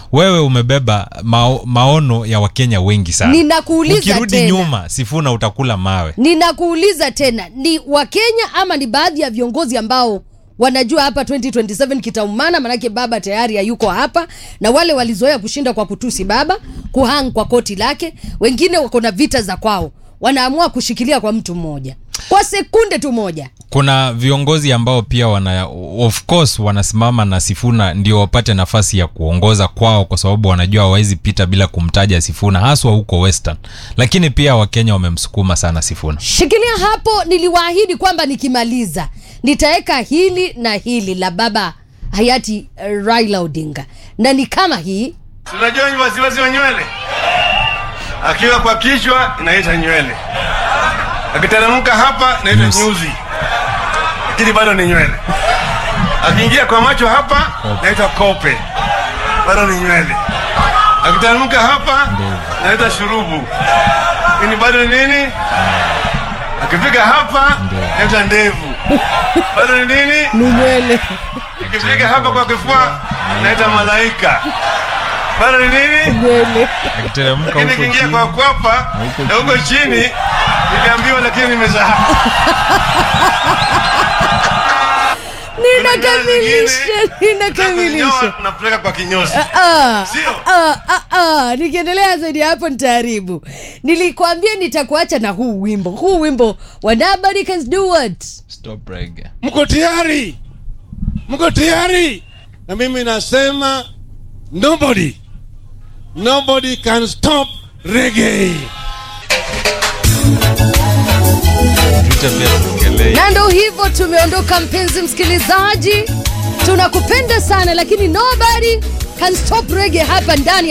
wewe umebeba mao, maono ya wakenya wengi sana Ninakuuliza ukirudi tena. nyuma sifuna utakula mawe ninakuuliza tena ni wakenya ama ni baadhi ya viongozi ambao wanajua hapa 2027 kitaumana manake baba tayari hayuko hapa na wale walizoea kushinda kwa kutusi baba kuhang kwa koti lake wengine wako na vita za kwao wanaamua kushikilia kwa mtu mmoja kwa sekunde tu moja kuna viongozi ambao pia wana of course wanasimama na sifuna ndio wapate nafasi ya kuongoza kwao kwa sababu wanajua hawawezi pita bila kumtaja sifuna haswa huko western lakini pia wakenya wamemsukuma sana sifuna shikilia hapo niliwaahidi kwamba nikimaliza nitaweka hili na hili la baba hayati uh, raila odinga na ni kama hii Tunajua ni wasiwasi wa nywele, akiwa kwa kichwa inaita nywele, akiteremka hapa inaita Nyusi. nyuzi, lakini bado ni nywele. Akiingia kwa macho hapa inaitwa kope, bado ni nywele. Akiteremka hapa inaita shurubu, lakini bado ni nini? Akifika hapa inaita ndevu, bado ni nini? ni nywele Ikifika hapa kwa kifua inaita malaika, bado ni nini? nywele akiteremka lakini huko kiingia chini kwa kwapa na huko chini niliambiwa, lakini nimesahau. ninakamilisha ninakamilisha napeleka kwa kinyozi, Ah, Sio. ah, ah, ah, nikiendelea zaidi ya hapo nitaharibu nilikwambia nitakuacha na huu wimbo huu wimbo wa nobody can do what Stop reggae. mko tayari mko tayari na mimi nasema nobody nobody can stop reggae Tuta pia tuongelee na ndo hivyo tumeondoka mpenzi msikilizaji tunakupenda sana lakini nobody can stop reggae hapa ndani